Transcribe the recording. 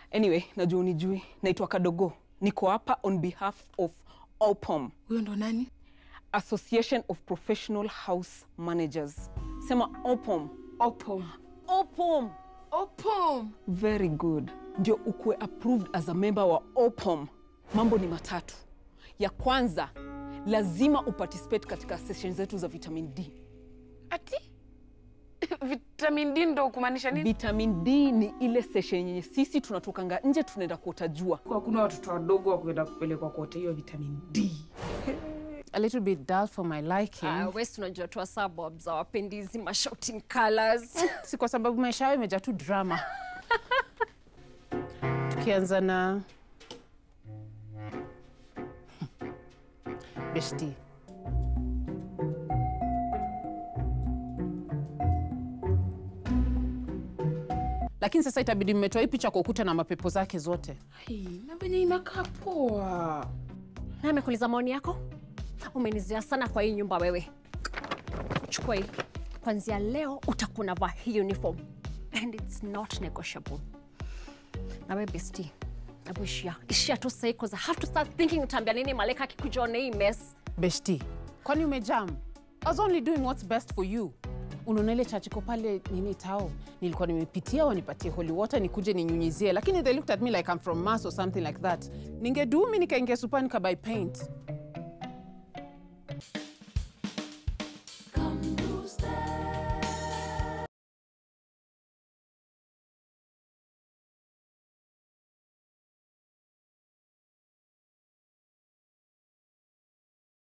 Anyway, najua unijui. Naitwa Kadogo. Niko hapa on behalf of OPOM, Huyo ndo nani? Association of Professional House Managers. Sema OPOM. Opom. OPOM. Opom. Very good. Ndio ukuwe approved as a member wa OPOM. Mambo ni matatu. Ya kwanza, lazima uparticipate katika session zetu za vitamin D. Ati? Vitamin D ndo kumaanisha nini? Vitamin D ni ile session yenye sisi tunatokanga nje tunaenda kuota jua. Hakuna watoto wadogo wa kuenda kupelekwa kote hiyo vitamin D. a little bit dull for my liking. Ah, wesi tunajua tu suburbs hawapendi hizi mashouting colors. si kwa sababu maisha yao imejaa tu drama. Tukianza na beshti. Lakini sasa itabidi mmetoa hii picha kwa ukuta na mapepo zake zote. Hai, na venye inakaa poa. Na amekuuliza maoni yako? Umenizia sana kwa hii nyumba wewe. Chukua hii. Kwanzia leo utakuwa unavaa hii uniform and it's not negotiable. Na wewe bestie, hebu ishia. Ishia tu sasa because I have to start thinking utaambia nini Maleka akikuja on hii mess. Beshti, kwani umejam? I was only doing what's best for you. Unaona ile church iko pale nini tao, nilikuwa nimepitia wanipatie holy water nikuje ninyunyizie, lakini they looked at me like I'm from Mars or something like that. Ningedu mi nikaingia supa nikabuy paint.